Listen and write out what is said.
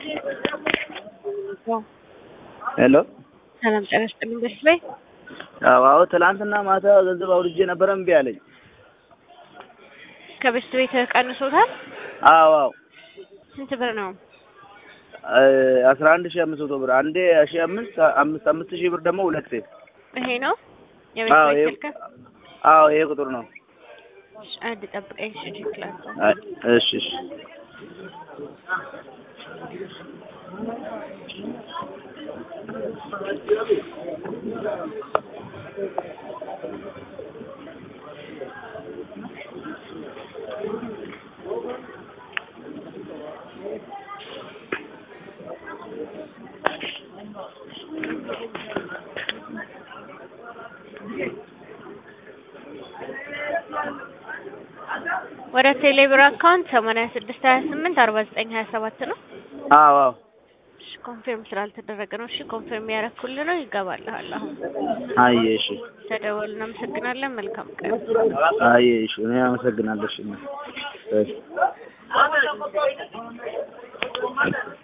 ሄሎ ሰላም ጤና ይስጥልኝ። በስ ላይ አዎ አዎ፣ ትላንትና ማታ ገንዘብ አውርጄ ነበረ እምቢ አለኝ። ከበስት ቤት ቀንሶታል። አዎ አዎ፣ ስንት ብር ነው? አስራ አንድ ሺህ አምስት መቶ ብር አንዴ ሺህ አምስት አምስት አምስት ሺህ ብር ደግሞ ሁለቴ። ይሄ ነው የቤት አዎ ቤት ይሄ ስልክ? አዎ ይሄ ቁጥር ነው። እሺ፣ አንድ ጠብቀኝ። እሺ ችግር አይ፣ እሺ እሺ ወደ ቴሌብር አካውንት ሰማንያ ስድስት ሀያ ስምንት አርባ ዘጠኝ ሀያ ሰባት ነው። አዎ አዎ እሺ ኮንፊርም ስላልተደረገ ነው። እሺ ኮንፊርም ያደረኩልህ ነው። ይገባልሃል አሁን። አየ እሺ ተደወል። እናመሰግናለን። መልካም ቀን። አየ እሺ እኔ አመሰግናለሁ። እሺ እሺ